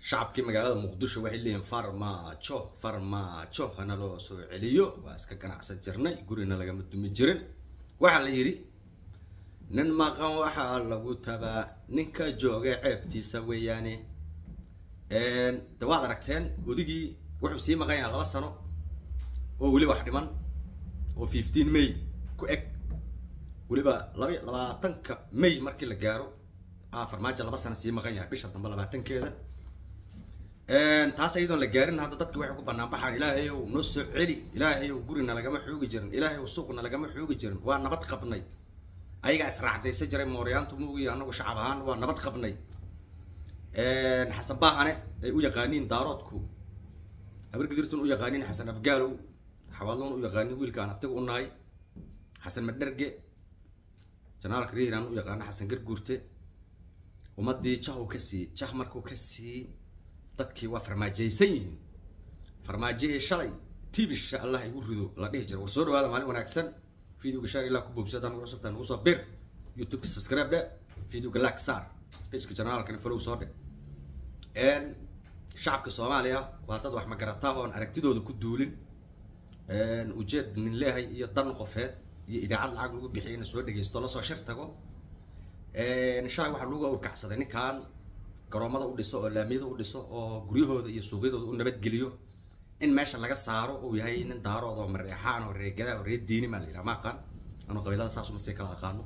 shacabkii magaalada muqdisho waxay leeyihiin farmaajo farmaajo hana loo soo celiyo waa iska ganacsan jirnay gurina lagama dumi jirin waxaa la yidhi nin maqan waxaa lagu tabaa ninka jooga ceebtiisa weeyaane de waad aragteen odigii wuxuu sii maqan yahay laba sano oo weli wax dhiman oo fifteen may ku eg weliba laba labaatanka may markii la gaaro a farmaajo laba sano sii maqan yahay bisha dambe labaatankeeda taas iyadoon la gaarin hadda dadki waxay ku banaan baxaan ilaahay ow noo soo celi ilaahay ow gurina lagama xoogi jirin ilaahay ow suuqna lagama xoogi jirin waa nabad qabnay ayagaa israacdaysa jiray mooryaantu muugi anagu shacab ahaan waa nabad qabnay xasan baahane ay u yaqaaniin daaroodku habargidirtun u yaqaaniin xasan abgaalow xawaalon u yaqaaniin wiilka aan abtiga u nahay xasan madherge janaalka riiraan u yaqaano xasan garguurte ummadii jah uu ka siiyey jah markuu ka siiyey dadkii waa farmaajaysan yihiin farmaajihii shalay tibisha allah igu rido la dhihi jira war soo dhawaada maalin wanaagsan videoga shaar ilaa ku boobsa haddaan ugu cusubtaa nagu soo bir youtubeka subscribe dhe videoga like saar pageka janaalkana follow soo dhe shacabka soomaaliya waa dad wax magarataa oon aragtidooda ku duulin ujeed nin leehay iyo dan qofeed iyo idaacad lacag lagu bixiy ina soo dhegeysto lasoo shir tago shalay waxaa lagu awrkacsaday ninkan garoomada u dhiso oo laamiyada u dhiso oo guryahooda iyo suuqyadooda u nabadgeliyo in meesha laga saaro uu yahay nin daarood oo mareexaan oo reegada oo reer diini maa la yidhaha ma aqaan anuu qabiilada saas uma sii kala aqaano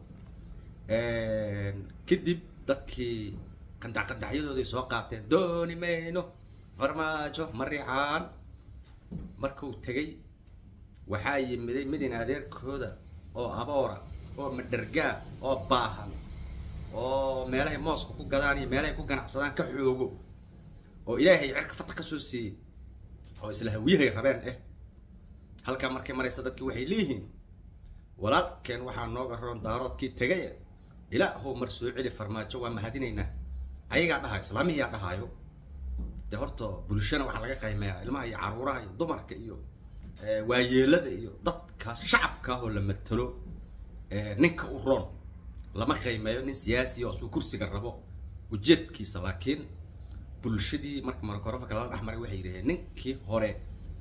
kadib dadkii qandac qandacyadooday soo qaateen dooni mayno farmaajo mariixaan markuu tegay waxaa yimiday midin adeerkooda oo aboora oo madhargaa oo baahan oo meelahay mooska ku gadaan iyo meelahay ku ganacsadaan ka xoogo oo ilaahay cirka fata ka soo siiyey oo isla hawiyahay rabeen eh halkaa markay maraysa dadki waxay leeyihiin walaalkeen waxaa nooga roon daaroodkii tegaya ilaahow mar soo celi farmaajo waa mahadinaynaa ayagaa dhahayo islaamihiyaa dhahaayo dee horta bulshana waxaa laga qaymeeyaa ilmaha iyo caruuraha iyo dumarka iyo waayeelada iyo dadkaas shacabka ah oo la matalo ninka u roon lama qiimeeyo nin siyaasi oo suu kursiga rabo ujeedkiisa laakiin bulshadii marka markorofanka lala dhexmaray waxay yidhaheen ninkii hore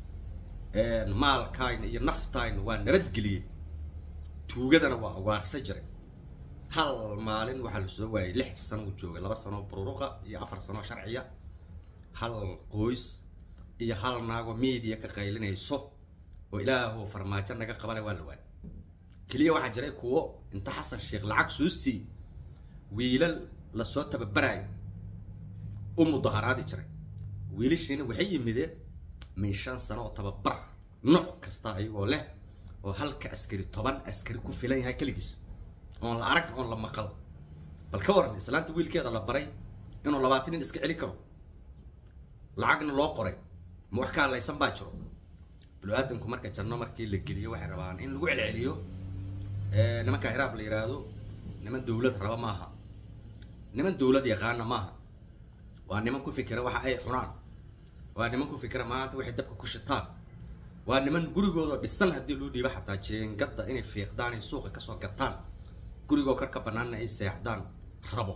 maalkayna iyo naftayna waa nabadgeliyey tuugadana waa awaarsa jiray hal maalin waxaa lasoo waayay lix sano uu joogay laba sanoo bururuqa iyo afar sanoo sharciya hal qoys iyo hal naago media ka qaylinayso oo ilaahu farmaajo naga qabana waa la waayay keliya waxaa jiray kuwo inta xasan sheekh lacag soo siiyey wiilal lasoo tababarayo u mudaharaadi jiray wiilashiina waxay yimideen min shan sano oo tababar nooc kasta ayagoo leh oo halka askari toban askari ku filan yahay keligiis oon la arag oon la maqal bal ka waran islaanta wiilkeeda la baray inuu labaatan nin iska celi karo lacagna loo qoray ma wax ka hadlaysan baa jiro binu-aadamku marka janno markii la geliyo waxay rabaan in lagu celceliyo nimanka hiraab la yidhaahdo niman dawlad raba maaha niman dawlad yaqaana maaha waa niman ku fikira waxa ay cunaan waa niman ku fikira maanta waxay dabka ku shitaan waa niman gurigooda dhisan haddii loo dhiibo xataa jeengada inay fiiqdaan ay suuqa kasoo gataan gurigoo karka banaanna ay seexdaan rabo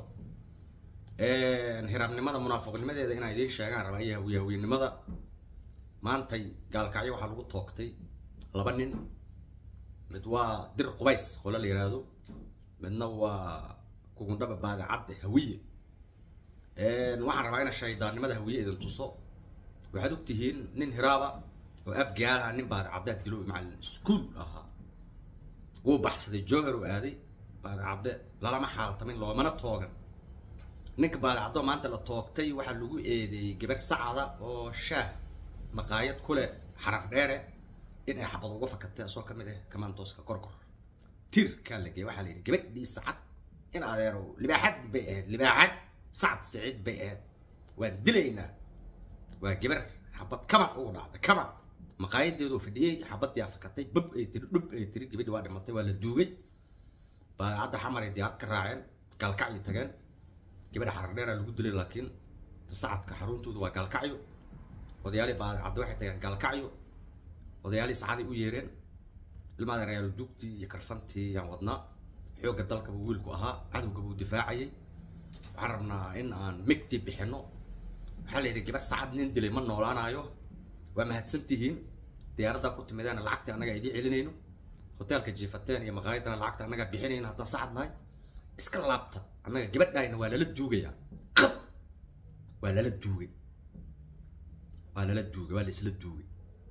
hiraabnimada munaafiqnimadeeda inaa idiin sheegaan raba iyo hawiyahawiynimada maantay gaalkacyo waxaa lagu toogtay laba nin mid waa dir qubays qole la yidhaahdo midna waa kugundhaba baadacadde hawiye waxaan rabaa ina shaydaannimada hawiye idin tuso waxaad og tihiin nin hiraaba oo abgaalaha nin baadacaddaad dilo macallin iskuol ahaa wuu baxsaday joogar uu aaday baadacadde lalama xaaltamin loomana toogan ninka baadacaddo maanta la toogtay waxaa lagu eedeeyey gabar sacada oo shaah maqaayad ku leh xarar dheere in ay xabad uga fakatay asoo kamid ah kamaantooska korkor tirkaa la geeyay waxaa la yidhi gabadhii sacad in adeerow libaaxad bay ahayd libaaxad sacad siciid bay ahayd waan dilaynaa waa gabar xabad kabac ugu dhacday kabac maqaayadeedoo fadhiyey xabadii afakatay bab ay tiri dhub ay tiri gabadhii waa dhimatay waa la duugay baadacadda xamar ay diyaarad ka raaceen gaalkacyo tageen gabadha xarar dheeraa lagu dilay laakiin sacadka xaruntoodu waa gaalkacyo odayaalii baadacadda waxay tageen gaalkacyo odayaalii sacaday u yeereen ilmaada reyaalo dugtii iyo karfantii yaan wadnaa xoogga dalka buu wiilku ahaa cadowga buu difaacayay waxaan rabnaa in aan migti bixino waxaa la yidhi gabar sacad nin dilay ma noolaanayo waa mahadsan tihiin diyaaraddaa ku timideena lacagta annagaa idiin celinayno hoteelka jiifateen iyo maqaayadana lacagta annagaa bixinayno haddaan sacad nahay iska laabta annaga gabadhaayna waa lala duugayaa qab waa lala duugay waa lala duugay waa la isla duugay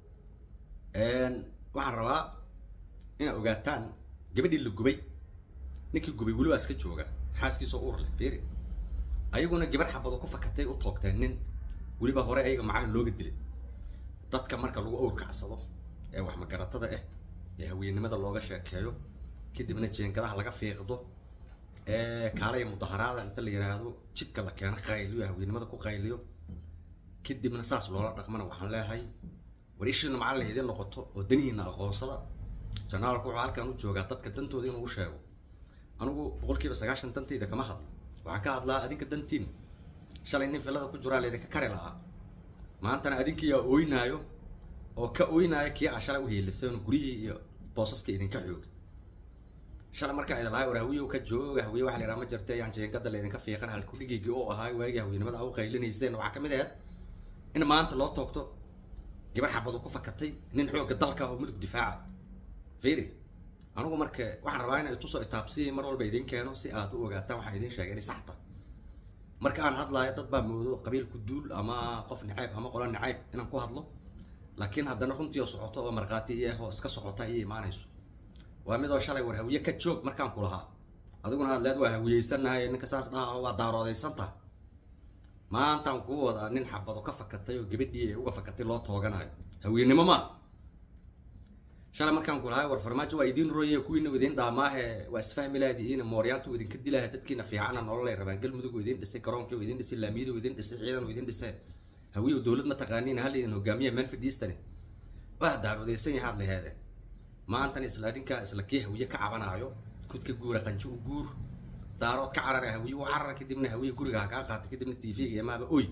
waxaan rabaa inaad ogaataan gabadhii la gubay ninkii gubay weli waa iska jooga xaaskiisoo uur leh fiiri ayaguna gabar xabado ku fakatay u toogteen nin weliba hore ayaga macalin looga dilay dadka marka lagu awr kacsado ee wax magaratada ah ee haweennimada looga sheekeeyo kadibna jeengadaha laga fiiqdo ee kaalaya mudaharaada inta la yiraahdo jidka la keeno qayliyo haweennimada ku qayliyo kadibna saas loola dhaqmana waxaan leeyahay war ishiina macallin idiin noqoto oo danihiina aqoonsada janaalku wuxuu halkan u joogaa dadka dantooda inuu u sheego anigu boqolkiiba sagaashan dantayda kama hadlo waxaan ka hadlaa adinka dantiin shalay nin filada ku jiraa laydinka kari lahaa maantana adinkiyaa ooynaayo oo ka ooynaayo kii aa shalay u hiiliseen guryihii iyo boosaska idinka xooga shalay markaa idin lahay war hawiyow ka jooga hawiye waxa la yidhaha ma jirta yaan jeengada laydinka fiiqan halkudhigiygii oo ahaa waagii haweennimada a u qaylinayseen waxaa ka mid ahayd in maanta loo toogto gabar xabadu ku fakatay nin xoogga dalka oo mudug difaaca fiiri anigu marka waxaan rabaa inay tusoo itaabsiyi mar walba idiin keeno si aad u ogaataan waxaan idiin sheegay inay saxta marka aan hadlaayo dad baa moodo qabiilku duul ama qof nacayb ama qola nacayb inaan ku hadlo laakiin haddana runtii oo socoto oo markhaati iyo oo iska socota iyo imaanayso waa midoo shalay war hawiye ka joog markaan ku lahaa adiguna aad leed waa hawiyeysanahay ninka saas dhaha waa daaroodaysantaha maantaan kuu wadaa nin xabado ka fakatay oo gabadhii ay uga fakatay loo tooganayo haweennimo maa shalay markaan ku lahay war farmaajo waa idiin roye kuwiina idiin dhaamaahe waa isfahmi laadiina mooryaanta u idinka dilaha dadkiina fiicana nololay rabaan galmudug idin dhisay garoonkii idin dhisay laamiyada idin dhisay ciidan idin dhisay hawiyow dowlad ma taqaaniin hal idin hogaamiya manfred eastern waa daarodaysan yahaad laheede maantana isla adinkaa isla kii hawiye ka cabanaayo kudka guura qanjo u guur daarood ka carara hawiye u carar kadibna hawiye guriga ha kaa qaata kadibna tv-ga imaaba oy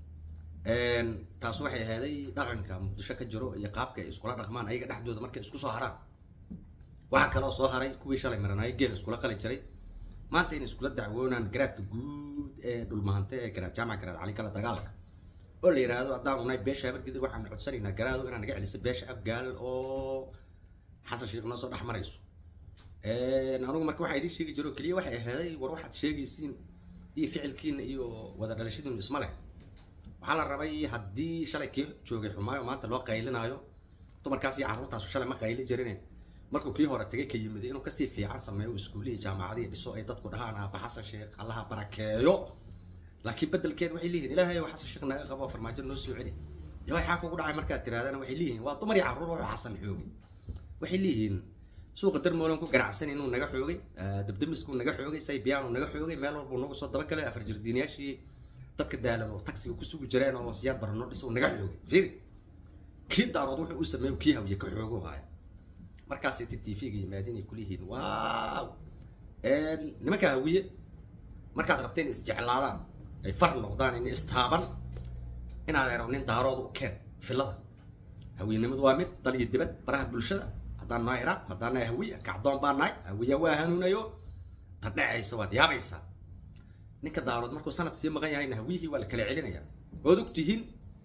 taas waxay ahaaday dhaqanka muqdisho ka jiro iyo qaabka ay iskula dhaqmaan ayaga dhexdooda markay isku soo haraan waxaa kaloo soo haray kuwii shalay maranaayo geel iskula qali jiray maanta inay iskula dacwoonaan garaadka guud ee dhulmahante ee garaad jaamac garaad cali kala dagaalka oo la yidhaahdo haddaan unay beesha habargidib waxaan codsanaynaa garaado inaan naga celiso beesha abgaal oo xasan sheekh noo soo dhex marayso anigu marka waxaa idiin sheegi jiro keliya waxay ahaaday war waxaad sheegaysiin iyo ficilkiina iyo wada dhalashadiinu isma leh waxaa la rabay haddii shalay kii joogay xumaayo maanta loo qaylinaayo dumarkaas iyo carruurtaasu shalay ma qayli jirine markuu kii hore tagay ka yimiday inuu kasii fiican sameeyo iskuulihii jaamacadihii dhiso ay dadku dhahaan aaba xasan sheekh allaha barakeeyo laakiin bedelkeed waxay leeyihin ilaahay oo xasan sheekh naga qabo farmaajo noo soo celi iyo waxaa kugu dhacay markaad tirahdana waxay leeyihin waa dumar iyo carruur wuxuu xasan xoogay waxay leeyihiin suuqa darmoolan ku ganacsan inuu naga xoogay dabdamiskuu naga xoogay saybiyaanuu naga xoogay meel walbuu nagu soo dabagalay afar jirdiinayaashii dadka daalan oo taxiga ku sugi jireen oo siyaad barano dhiso naga xoogay fiiri kii daarood wuxuu u sameeyo kii hawiye ka xoogo haya markaasay ti tv-ga yimaadeen ay kuleeyihiin waaw nimanka hawiye markaad rabta in isjeclaadaan ay far noqdaan in istaaban inaad ero nin daarooda u keen filada hawiyenimadu waa mid dal iyo dibad baraha bulshada haddaan nahay iraaq haddaan nahay hawiya kacdoon baan nahay hawiya waa hanuunayo ta dhacaysa waad yaabaysaa ninka daarood markuu sanad sii maqan yahayna hawiyihii waa la kala celinaya waad og tihiin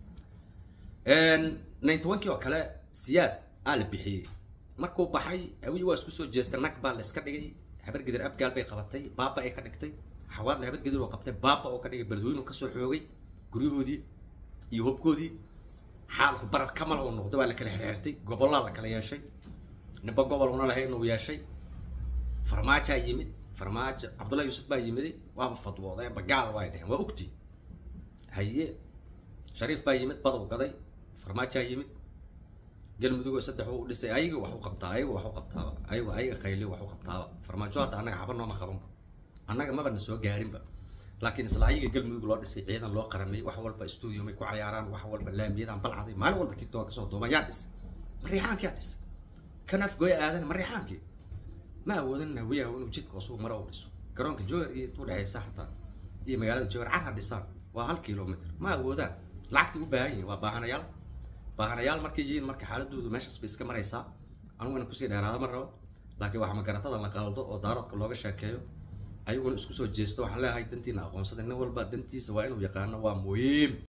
ninety one kii oo kale siyaad aa la bixiyey markuu baxay hawiyi waa isku soo jeestay nag baa la iska dhigay habargidir abgaal bay qabatay baaba ay ka dhigtay xawaadle habargidir oo qabtay baaba oo ka dhigay beledweynu kasoo xoogay guryahoodii iyo hobkoodii xaalku barar kamal oo noqday waa la kala xirxirtay gobollaa la kala yeeshay ninba gobol una lahayn uu yeeshay farmaajaa yimid farmaajo cabdullahi yuusuf baa yimiday waaba fadwoodeen bagaal waa dheheen waa ogti haye shariif baa yimid badow gaday farmaajaa yimid galmudugoo saddex u dhisay ayaga wax u qabtaa ayaga wax u qabtaaba ayaga ayaga qayliyo wax u qabtaaba farmaajo hadda annaga xaba nooma qabanba annaga maba na soo gaarinba laakiin isla ayaga galmudug loo dhisay ciidan loo qaramay wax walba studio may ku cayaaraan wax walba laamiyadan balcaday maalin walba tiktok kasoo duuban yaa dhisay mariixaankii yaa dhisay kan afgooya aadan mariixaankii ma awoodan hawiyaha inuu jidka cusub mara u dhiso garoonka jowhar iyo intuu dhexeysa xataa iyo magaalada jowhar carha dhisaan waa hal kilomitr ma awoodaan lacagtay u baahan yihin waa baahanayaal baahanayaal markay yihiin marka xaaladoodu meeshaas bay iska maraysaa anugu ina kusii dheeraada ma rabo laakiin waxaa magaratada la qaldo oo daaroodka looga sheekeeyo ayaguna isku soo jeesto waxaan leeyahay dantiina aqoonsada nin walba dantiisa waa inuu yaqaano waa muhiim